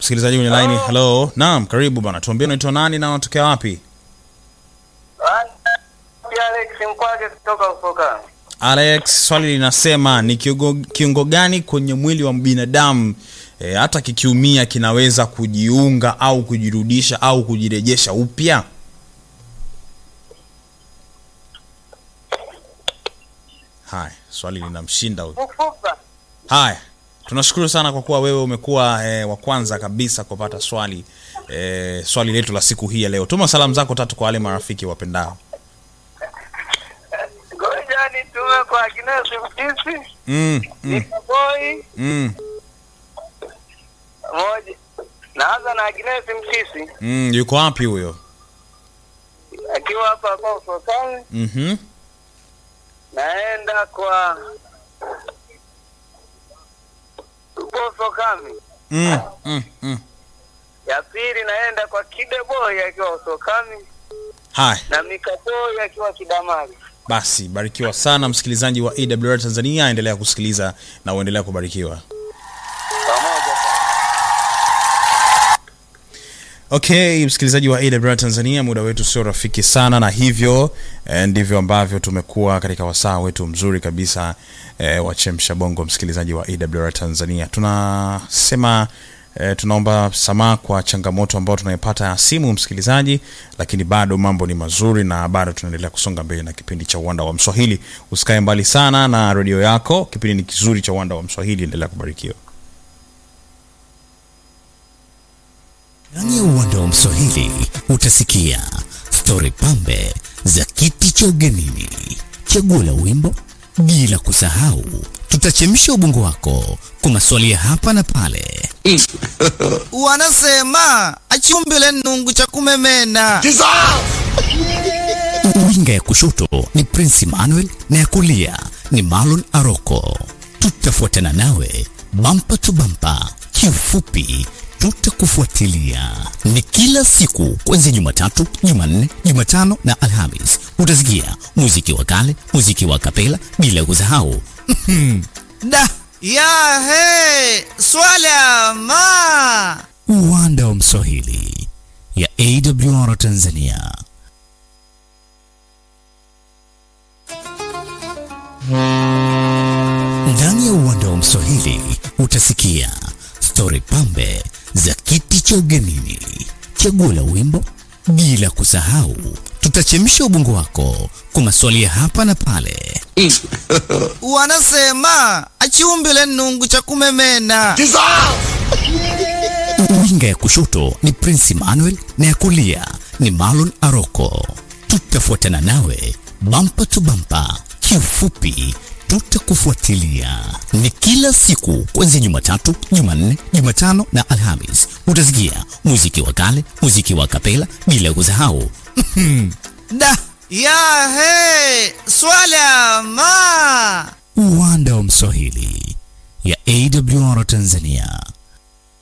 msikilizaji kwenye line. Hello, naam, karibu bana, tuambie unaitwa nani na unatokea wapi? Alex Mkwage kutoka Ufoka. Alex, swali linasema ni kiungo, kiungo gani kwenye mwili wa binadamu e, hata kikiumia kinaweza kujiunga au kujirudisha au kujirejesha upya? Haya, swali linamshinda huyu. Mfupa. Haya, tunashukuru sana kwa kuwa wewe umekuwa e, wa kwanza kabisa kupata swali e, swali letu la siku hii ya leo. Tuma salamu zako tatu kwa wale marafiki wapendao. Ngoja nitume kwa Agnes Mtisi, Mm, mm, Nikaboi mm, moja. Naanza na Agnes Mtisi mm, yuko wapi huyo? akiwa hapa hapa Ufokani. Mhm. Naenda kwa upo Ufokani. Mm, mm, mm. Ya pili naenda kwa Kideboi akiwa Ufokani Haya. na Mikaboi akiwa Kidamari. Basi barikiwa sana msikilizaji wa AWR Tanzania, endelea kusikiliza na uendelea kubarikiwa. Pamoja sana. Okay, msikilizaji wa AWR Tanzania, muda wetu sio rafiki sana, na hivyo eh, ndivyo ambavyo tumekuwa katika wasaa wetu mzuri kabisa eh, wa Chemsha Bongo. Msikilizaji wa AWR Tanzania, tunasema eh, tunaomba samaha kwa changamoto ambayo tunaipata ya simu msikilizaji, lakini bado mambo ni mazuri na bado tunaendelea kusonga mbele na kipindi cha Uwanda wa Mswahili. Usikae mbali sana na redio yako, kipindi ni kizuri cha Uwanda wa Mswahili. Endelea kubarikiwa. Ndani ya uwanda wa Mswahili utasikia stori pambe za kiti cha ugenini, chaguo la wimbo, bila kusahau tutachemsha ubongo wako kwa maswali ya hapa na pale. wanasema achumbile nungu cha kumemena Winga ya kushoto ni Prince Emmanuel na ya kulia ni Marlon Aroko. Tutafuatana nawe bampa tu bampa, kiufupi tutakufuatilia. Ni kila siku kuanzia Jumatatu, Jumanne, Jumatano na Alhamis. Utasikia muziki wa kale, muziki wa kapela, bila kusahau da ya he swala ma uwanda wa Mswahili ya AWR Tanzania. Ndani ya uwanda wa Mswahili utasikia stori pambe za kiti cha ugenini, chaguo la wimbo, bila kusahau tutachemsha ubongo wako kwa maswali ya hapa na pale. wanasema achumbile nungu cha kumemena Winga ya kushoto ni Prince Emmanuel na ya kulia ni Marlon Aroko. Tutafuatana nawe bampa tu bampa, kiufupi tutakufuatilia. Ni kila siku kuanzia Jumatatu, Jumanne, Jumatano na Alhamis. Utasikia muziki wa kale, muziki wa kapela, bila kusahau da ya he swala ma uwanda wa Mswahili ya AWR Tanzania.